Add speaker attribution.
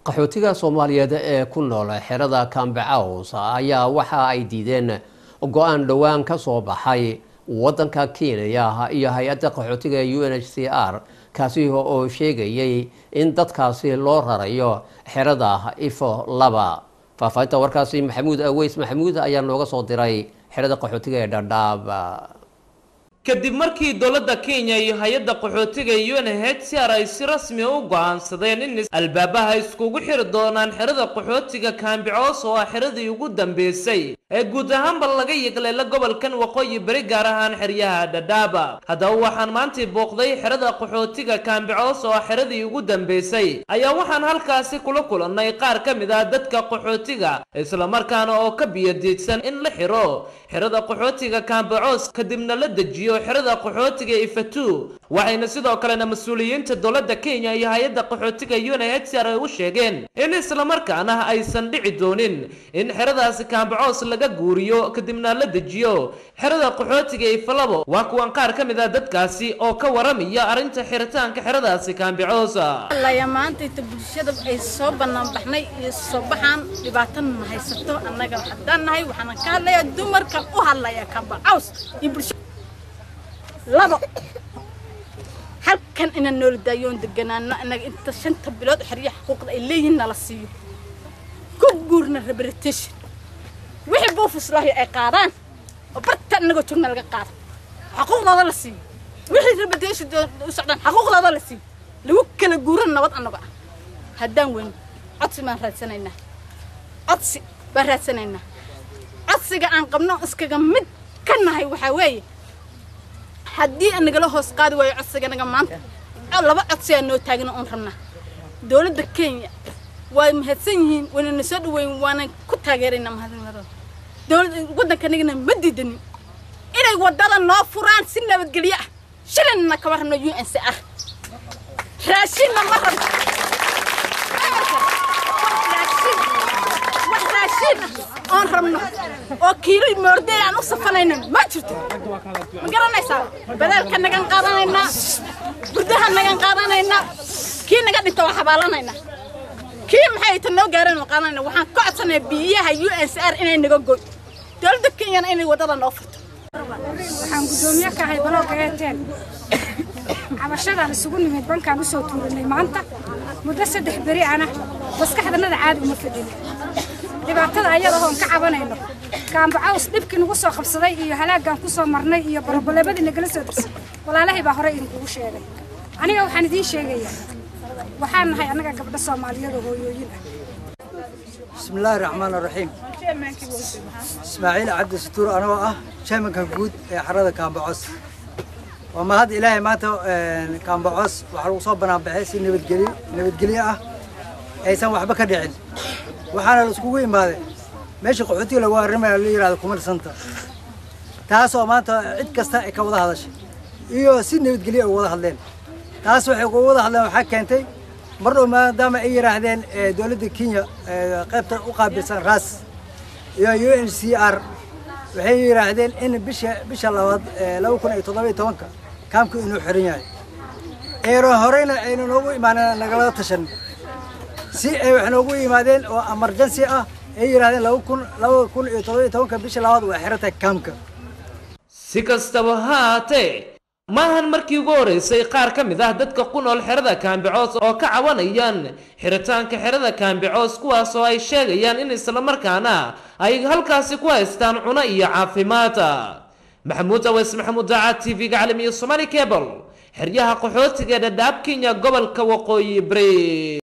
Speaker 1: qaxootiga soomaaliyeed ee ku nool xerada cambecaws ayaa waxa ay diideen go-aan dhowaan ka soo baxay wadanka kenya iyo hay-adda qaxootiga u n h c r kaasi oo sheegayay in dadkaasi loo rarayo xerada ifo laba faahfaahinta warkaasi maxamuud aweys maxamuud ayaa nooga soo diray xerada qaxootiga ee dhadhaab
Speaker 2: kadib markii dowladda kenya iyo hay-adda qaxootiga u n h c r ay si rasmi u go-aansadeen in albaabaha iskugu xiri doonaan xerada qaxootiga kaambicoos oo ah xeradii ugu dambeysay ee guud ahaanba laga yiqleela gobolkan waqooyi beri gaar ahaan xeryaha dhadhaaba haddaba waxaan maantii booqday xerada qaxootiga kaambicoos oo ah xeradii ugu dambeysay ayaa waxaan halkaasi kula kulannay qaar ka mid ah dadka qaxootiga islamarkaana oo ka biyadiidsan in la xiro xerada qaxootiga kaambicoos kadibna la dejiyo xerada qaxootiga ifatu waxayna sidoo kalena mas-uuliyiinta dowladda kenya iyo hay-adda qaxootiga u n h c r ay u sheegeen in islamarkaana aysan dhici doonin in xeradaasi kaambacoos laga guuriyo kadibna la dejiyo xerada qaxootiga ifalabo waa kuwan qaar ka mid ah dadkaasi oo ka waramaya arrinta xiritaanka xeradaasi kaambicoosa
Speaker 3: laya maanta inta bulshada ay soo bannaan baxnay iyo soo baxaan dhibaatana na haysato annaga haddaan nahay waxaana ka hadlayaa dumarkan u hadlaya kaambacaws iyo bulshada labo halkan inaan noola daayoon deganaano annaga inta shanta bilood xeryaha xuquuqda ay leeyihiin nala siiyo ku guurna rehabilitation wixii buufislaahi ay qaadaan oo barta annagoo joogna laga qaado xuquuqdooda la siiyo wixii rehabilitation u socdaan xuquuqdooda la siiyo lagu kala guuran nabad annago ah haddaan weyn codsi baan raadsanaynaa codsi baan raadsanaynaa codsiga aan qabno iskaga mid ka nahay waxaa weeye haddii nagala hoos qaadi waayo codsiganaga maanta laba codsi aa noo taagna oon rabnaa dowladda kenya waa mahadsan yihiin wayna na soo dhaweyn waana ku taageeraynaa mahadnimada dowladda waddankanagana ma diidanin inay waddada noo furaan si nabadgelyo ah shilinna kama rabno u n c r raashinna ma rabno wax raashin oon rabno oo kiilo moordey aan u safanayna ma jirto ma garanaysaa badaalka nagan qaadanaynaa gurdaha nagan qaadanaynaa kii naga dhinta waa xabaalanaynaa kii maxay ta noo gaareen oo qaadanayna waxaan ka codsanaya biyaha u n c r inay naga goy dowladda kenyana inay waddada noo furto
Speaker 4: waxaan guddoomiye ka ahay balooga eeteen cabashadaan isugu nimid bankaan usoo tuurinay maanta muddo saddex beri ana maskaxdanada caadi uma fadhin dhibaatada ayada oon ka cabanayno kaambacaws dhibkii nagu soo qabsaday iyo halaaggaan ku soo marnay iyo baraboleemadii nagala soo dirsay walaalahay baa horey idinkugu sheegay aniga waxaan idiin sheegayaa waxaan nahay annaga gabdho soomaaliyeed oo hooyooyin ah
Speaker 5: بسم الله الرحمن الرحيم اسماعيل عبد الستور انا اه شيمانka guud ee xarada kaambacos waa mahad ilaahay maanta kaambacos waxaa lagu soo banaan baxay si nabadgelyo nabadgelyo ah aysan waxba ka dhicin waxaana la iskugu imaaday meesha qaxootiga lagu arrimayo la yidhahdo kumar santa taasoo maanta cid kasta ay ka wada hadashay iyo si nabadgelyo ay wada hadleen taas waxay uga wada hadleen waxaa keentay mar dhow maadaama ay yidhaahdeen dowladda kenya qaybta u qaabilsan ras iyo u n c r waxay yidhaahdeen in bisha bisha labaad laba kun iyo toddoba iyo tobanka kaamku inuu xiran yahay eero horeyna ayna noogu imaaneen nagala tashan si ay wax noogu yimaadeen oo emergency ah ay yidhahdeen laba kun laba kun iyo toddoba iyo tobanka bisha labaad waa xirantahay kaamka
Speaker 2: si kastaba ha haatee maahan markii ugu horeysay qaar ka mid ah dadka ku nool xerada kaambicoos oo ka cawanayaan xiritaanka xerada kaambicoos kuwaas oo ay sheegayaan in islamarkaana ay halkaasi ku haystaan cuno iyo caafimaad maxamuud aweys maxamuud daacad t v-ga caalamiya somaali cable xeryaha qaxootiga dhadhaab kenya gobolka waqooyi bari